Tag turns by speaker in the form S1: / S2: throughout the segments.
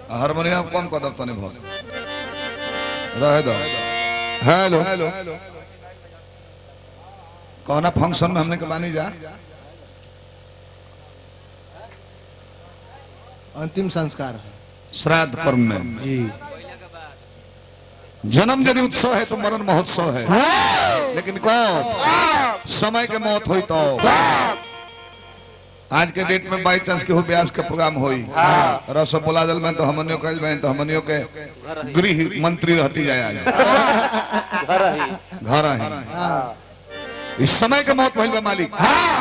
S1: Harmonium कम कर दब तनी भर रहे दो हेलो कौना फंक्शन में हमने के बानी जा
S2: अंतिम संस्कार है
S1: श्राद्ध कर्म में
S2: जी
S1: जन्म यदि उत्सव है तो मरण महोत्सव है लेकिन कब समय के मौत हुई तो आज के डेट में बाई चांस केहू ब्यास के प्रोग्राम होई रसो बोला दल में तो हमनियो कहल में तो हमनियो के गृह मंत्री रहती जाए आज
S3: घर ही
S1: घर ही इस समय के मौत भइल बा मालिक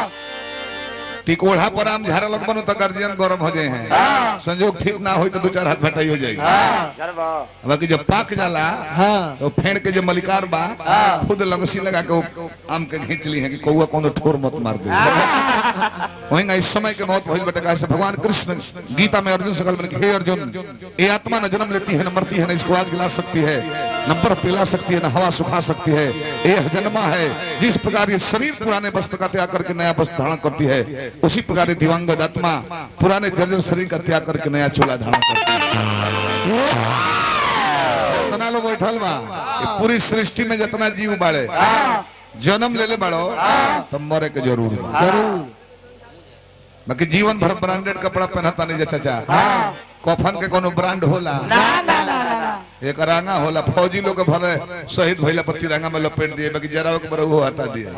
S1: टिकोढ़ा पर आम झारा लग बनू तो गार्जियन गरम हो जाए हैं संजोग ठीक ना हो तो दो चार हाथ भटाई हो जाएगी
S3: घर बा
S1: बाकी जब पाक जाला
S2: हाँ
S1: तो फेंड के जो मलिकार बा खुद लगसी लगा के वो आम के खींच ली है कि कौआ कौन ठोर मत मार दे वहीं इस समय के मौत भइल बेटा कैसे भगवान कृष्ण गीता में अर्जुन से कल हे अर्जुन ये आत्मा न जन्म लेती है न मरती है न इसको आग जला सकती है न बर्फ पिला सकती है न हवा सुखा सकती है यह जन्मा है जिस प्रकार ये शरीर पुराने वस्त्र का त्याग करके नया वस्त्र धारण करती है उसी प्रकार ये दिवंगत आत्मा पुराने जर्जर शरीर का त्याग करके नया चोला धारण करती है जितना लोग बैठल बा ये पूरी सृष्टि में जितना जीव बाड़े जन्म ले ले बाड़ो तो मरे के जरूर बा
S2: जरूर
S1: बाकी जीवन भर ब्रांडेड कपड़ा पहनता नहीं जा चाचा कफन के कोनो ब्रांड होला एक रांगा होला फौजी लोग के भरे शहीद भइला पर तिरंगा में लपेट दिए बाकी जरा के बरहु हटा दिए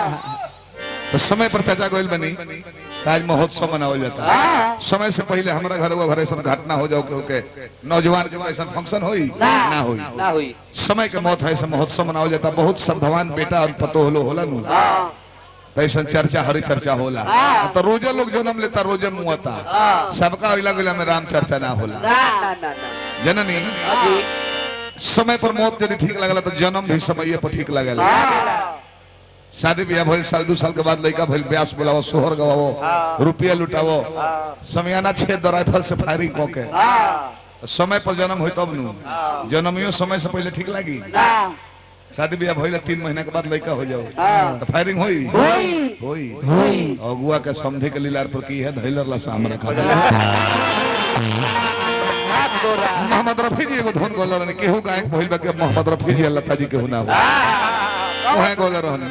S1: तो समय पर चाचा गोइल बनी आज महोत्सव मनावल जाता है समय से पहले हमारा घर वो घर ऐसा घटना हो जाओ के के नौजवान के ऐसा फंक्शन होई ना होई
S3: ना हुई
S1: समय के मौत है ऐसा महोत्सव मनावल जाता बहुत श्रद्धावान बेटा और पतो होलो होला नु तो ऐसा चर्चा हरी चर्चा होला तो रोजे लोग जन्म लेता रोजे मुआता सबका अगला गला में राम चर्चा ना होला
S3: ना ना ना ना
S1: जननी
S3: अजी
S1: समय पर मौत यदि ठीक लगला तो जन्म भी समय पर ठीक लगेला शादी ब्याह भइल साल दू साल के बाद लड़का भइल ब्यास बुलावो सोहर गवावो रुपया लुटावो समियाना छेद राइफल से फायरिंग कऽ के समय पर जन्म होई तब नु जन्मियो समय से पहले ठीक लागी शादी ब्याह भइल तीन महीना के बाद लड़का हो जाओ तो फायरिंग होई होई अगुआ के समझे के लीलार पर की है धैलर ला सामने खा मोहम्मद रफी जी एगो धुन गोलर ने केहू गायक भइल बा के मोहम्मद रफी जी अल्लाह ताजी केहू ना हो ओहे गोलर रहन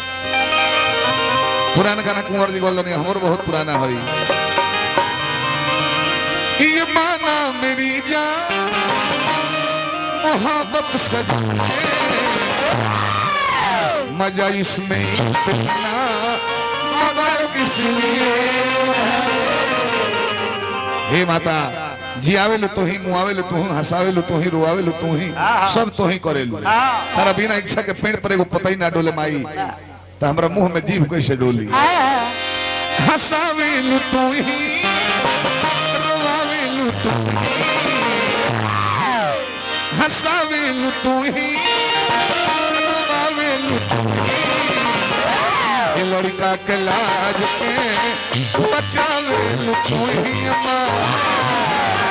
S1: पुराना गाना कुंवर जी गोलर नहीं हमर बहुत पुराना होई ये माना मेरी जान मोहब्बत सजना मजा इसमें इतना मगर किस लिए हे माता जियावेलु तो ही मुआवेलु तो ही हंसावेलु तो ही रोआवेलु तो ही सब तो ही करेलु तारा बिना इच्छा के पेड़ पर एगो पता ही ना डोले माई तो हमरा मुंह में जीभ कैसे डोली हंसावेलु तो ही रोआवेलु तो ही हंसावेलु तो ही रोआवेलु तो ही ये लड़का के लाज के बचावेलु तो ही माँ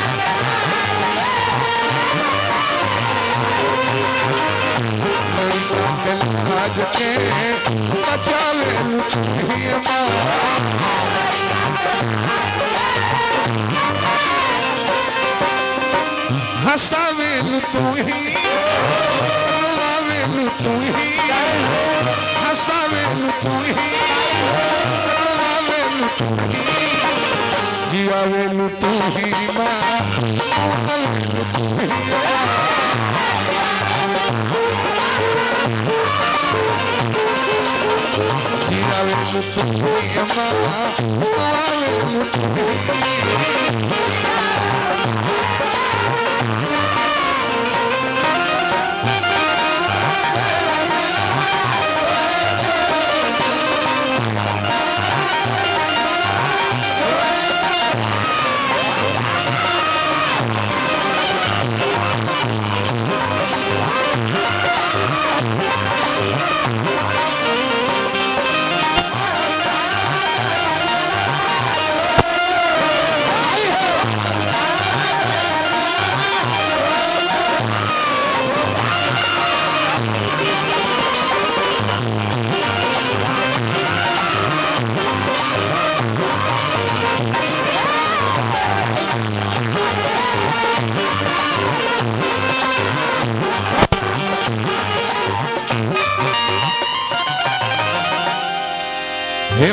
S1: लाज के बचावे लुटिया हंसावे तू ही रोवावे तू ही हंसावे तू ही रोवावे तू ही जियावे तू ही माँ तू ही जियावे तू ही माँ रोवावे तू ही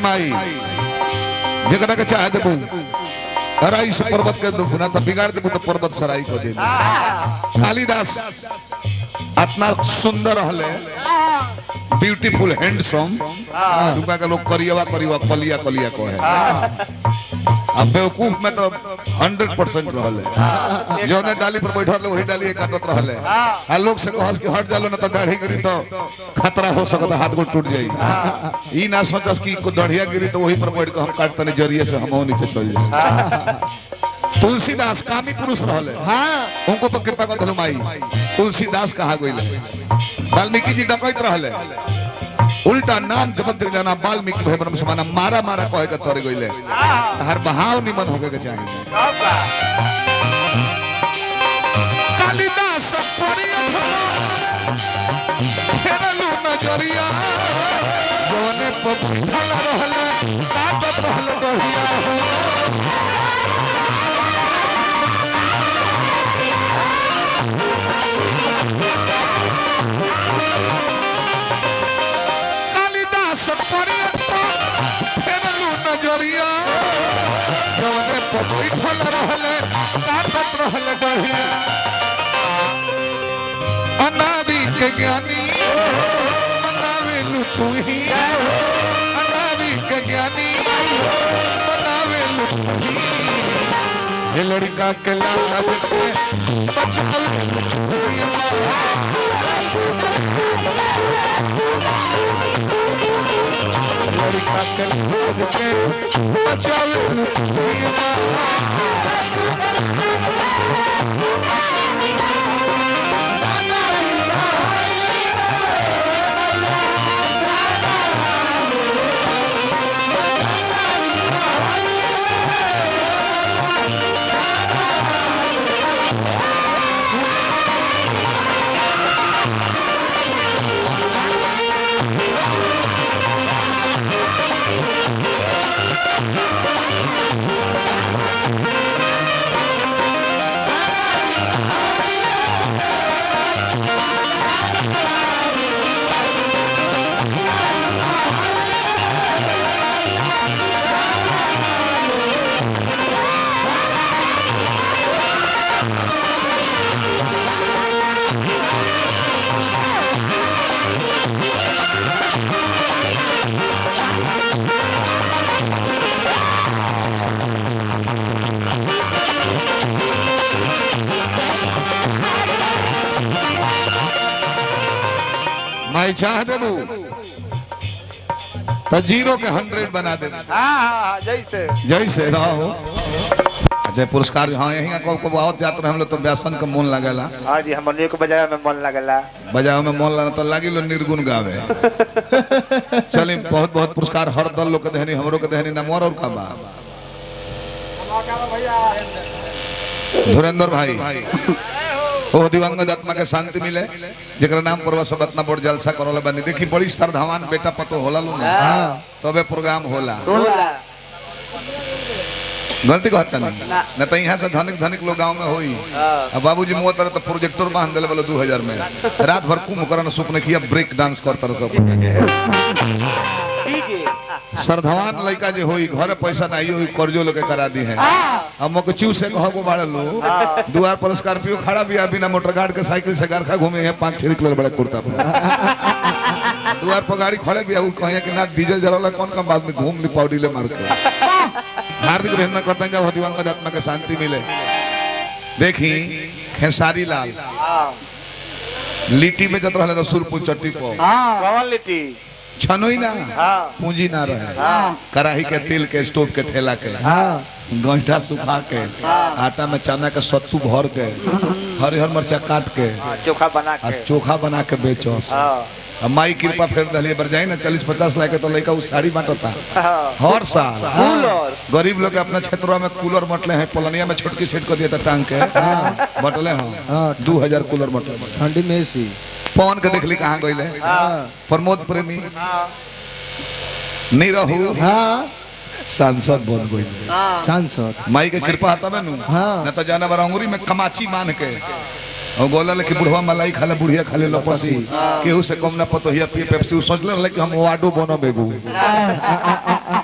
S1: माई जकरा के चाहे देबू हराई से पर्वत के दो ना तो बिगाड़ देबू तो पर्वत सराई को दे कालिदास इतना सुंदर रहले ब्यूटीफुल हैंडसम दुका के लोग करियवा करियवा कलिया कलिया को है अब बेवकूफ में तो हंड्रेड परसेंट रहले जौने डाली पर बैठल रहे वही डाली काटत रहले आ लोग से कहस कि हट जालो ना तो दाढ़ी गिरी तो खतरा हो सकता हाथ गोड़ टूट जाई ई ना सोचस कि को दढ़िया गिरी तो वही पर बैठ के हम काट तने जरिए से हम नीचे चल जाए तुलसीदास कामी पुरुष रहले
S2: हाँ
S1: उनको पर कृपा कर धनु माई तुलसीदास कहा गइले वाल्मीकि जी डकैत रहले उल्टा नाम जपत जाना वाल्मीकि भय ब्रह्म समाना मारा मारा कहे के तोरे गइले हर बहाव निमन होके के चाहिए कालिदास फेरलू नजरिया जवने पर बैठल रहले काटत रहले डढ़िया कालिदास फेरलू नजरिया जवने पर बैठल रहले काटत रहले डढ़िया अनादि के ज्ञानी बनावेलु तू ही अनादि के ज्ञानी बनावेलु तू ही हे लड़का के लाला बेटे बचावेलु लड़का के लाला बेटे बचावेलु तू ही मैं चाह देबू तो जीरो के हंड्रेड बना दे
S3: हाँ हाँ जैसे
S1: जैसे रहो अच्छा पुरस्कार हाँ यही को को बहुत जात रहे हम लोग तो व्यासन के मन लगेला
S3: हाँ जी हमनियों के बजाय में मन लगला
S1: बजाओ में मन लगा तो लागी लो निर्गुण गावे चलिए बहुत बहुत पुरस्कार हर दल लोग के देहनी हमरो के देहनी नमोर और का बा धुरेंद्र भाई ओ दिवंगत आत्मा के शांति मिले जेकर नाम पर सब इतना बड़ जलसा करल बनी देखी बड़ी श्रद्धावान बेटा पतो होला लो ना तबे प्रोग्राम होला
S3: होला
S1: गलती कहता नहीं न तो यहाँ से धनिक धनिक लोग गांव में होई
S3: हाँ।
S1: अब बाबूजी मुँह तरह तो प्रोजेक्टर बांध दिले बोले दू हजार में रात भर कुम करन सुपने किया ब्रेक डांस करता रह सब
S3: डीजे
S1: श्रद्धावान लड़का जे होई घरे पैसा नहीं होई कर्जो लोग के करा दी है अब मोके चू से कहो को बाड़े लो दुआर पर स्कॉर्पियो खड़ा भी बिना मोटर गार्ड के साइकिल से गारखा घूमे है पांच छह निकले बड़े कुर्ता पर दुआर पर गाड़ी खड़े भी कहे कि ना डीजल जरा कौन कम बात में घूम ली पाउडी ले मार के हार्दिक अभिनंदन करते हैं जब दिवंगत आत्मा के शांति मिले देखी खेसारी लाल
S3: हाँ
S1: लिट्टी में जत रहे रसूलपुर चट्टी पर
S3: कौन लिट्टी
S1: छनोई ना
S3: हाँ
S1: पूंजी ना रहे कढ़ाई के तेल के स्टोव के ठेला के
S2: हाँ
S1: गैठा सुखा के आटा में चना के सत्तू भर के हरिहर मिर्चा काट के
S3: हाँ, चोखा बना
S1: आ
S3: के
S1: चोखा बना के बेचो
S3: हाँ
S1: अब माई कृपा फेर दलिए बर जाए ना चालीस पचास लाख के तो लड़का उ साड़ी बांटता
S3: हाँ
S1: हर साल
S3: कूलर
S1: गरीब लोग के अपना क्षेत्रों में कूलर बटले हैं पलनिया में छोटकी सेट कर दिया था टांग के बटले हैं
S2: हाँ।
S1: दू हजार कूलर बटले
S2: ठंडी में एसी
S1: पवन के देखली कहाँ गईले
S3: हाँ
S1: प्रमोद प्रेमी
S3: हाँ
S1: निरहू
S2: हाँ
S1: सांसद बन गईले
S2: सांसद
S1: माई के कृपा हता में नु
S2: हाँ।
S1: न तो जाना बार अंगुरी में कमाची मान के और गोला लेके बुढ़वा मलाई खाले बुढ़िया खाले लपसी केहू से कम ना पतो हिया पिए पेप्सी उ सोचले रहे कि हम वाडो बनो बेगू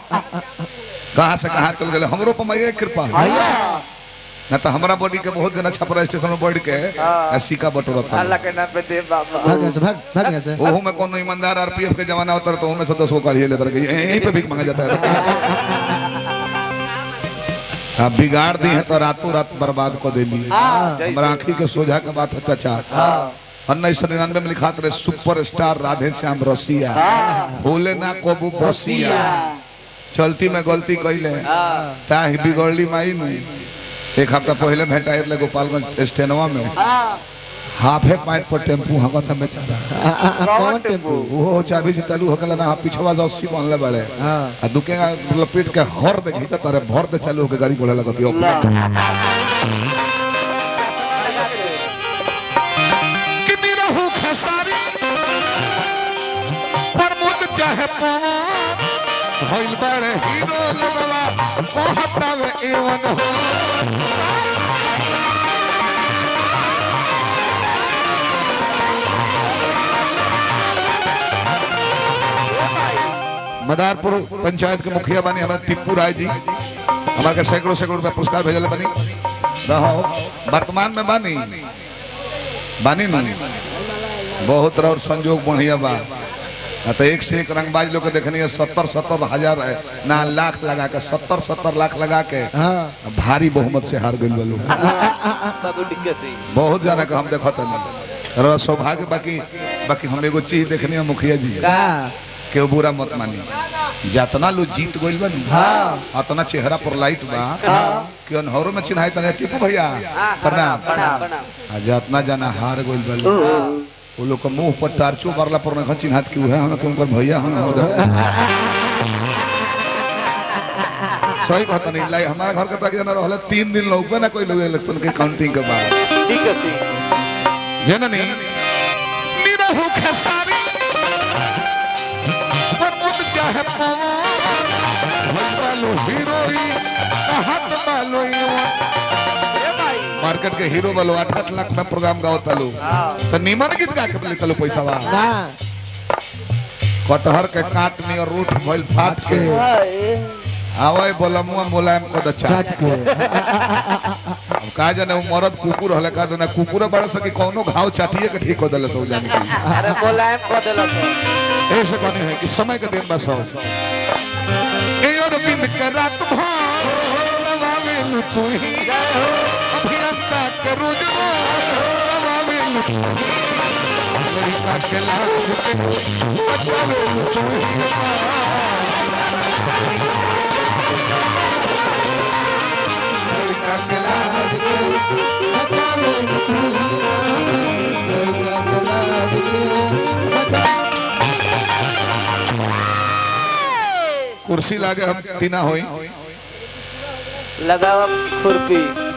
S1: कहाँ से कहाँ चल गए हमरो पर मैं कृपा ना तो हमारा बॉडी के बहुत दिन अच्छा पर स्टेशन में बैठ के आ सिक्का बटोरता
S3: अल्लाह के नाम पे दे बाबा
S2: भाग यहाँ से भाग भाग यहाँ से
S1: ओहू में कोनो ईमानदार आरपीएफ के जमाना होता है तो ओहू में से दस गो काढ़िए लेते रहे यहीं पे भीख मांगा जाता है आप बिगाड़ दी है तो रातों रात बर्बाद कर देली हमारा आंखी के सोझा के बात है चाचा उन्नीस सौ निन्यानवे में लिखा रहे सुपर स्टार राधे श्याम रसिया भोले ना कोबू बसिया चलती में गलती कैले ताही बिगड़ली माई नु एक हफ्ता पहले भेटाइर ले गोपालगंज स्टेनवा में हाफे पाइट पर टेम्पू हवा था बेचारा
S3: कौन टेम्पू
S1: वो चाबी से चालू होकला ना पिछवा से अस्सी बनले बड़े
S2: हाँ
S1: आ दुके लपेट के हर दे घीचा तारे भर दे चालू होके गाड़ी बढ़े लगती है कि निरहु खेसारी प्रमोद चाहे पवन भइल बड़े हीरो लगवा कहतावे एवन हो मदारपुर पंचायत के मुखिया बनी हमारे टिप्पू राय जी हमारे के सैकड़ों सैकड़ों रुपया पुरस्कार भेजल बनी रहो वर्तमान में बानी बानी नु बहुत और संजोग बढ़िया बा आ तो एक से एक रंगबाज लोग के देखनी है सत्तर सत्तर हजार है, ना लाख लगा के सत्तर सत्तर लाख लगा के
S2: हाँ
S1: भारी बहुमत से हार गई लोग
S3: बाबू डिक्के सिंह
S1: बहुत जाना का हम देखो तनी और सौभाग्य बाकी बाकी हम एगो चीज देखनी है मुखिया जी
S2: का
S1: के बुरा मत मानी जतना लोग जीत गइल बा नु, अतना चेहरा पर लाइट बा कि अनहरो में चिन्हाई तने टिपू भैया प्रणाम आ जतना जाना हार गइल बा लोग, वो लोग के मुंह पर टार्चो मारला पर न चिन्हात कि उहे हम के उनकर भैया हम हो सही कहता नहीं लाई हमारा घर के तक जना रहले तीन दिन लोग ना कोई लोग इलेक्शन के काउंटिंग के बाद
S3: डिक्के सिंह
S1: जननी निरहु खेसारी प्रमुद चाहे पवन बालो हीरोई कहत बालो
S3: ए भाई
S1: मार्केट के हीरो बालो आठ आठ लाख में प्रोग्राम गाओ तलो तो निमन गीत गा के ले तलो पैसा बा
S2: ना
S1: कटहर के काट नी और रूठ भइल फाट के आवे बोलमुआ मुलायम को दचा
S2: चाट के
S1: अब का जाने वो मरद कुकुर हले का ना कुकुर बड़ा सकी कोनो घाव चाटिए के ठीक हो दले तो जाने की
S3: अरे मुलायम कर देला तो
S1: ऐसे कहने हैं कि समय के दिन बस हो ए और बिंद के रात भर दबावेल तू ही अभियंता के रोज रोज दबावेल तू ही। लड़का के लाज के बचावेल तू ही। लड़का के लाज के कुर्सी लागे हम तीना होई
S3: लगाओ खुरपी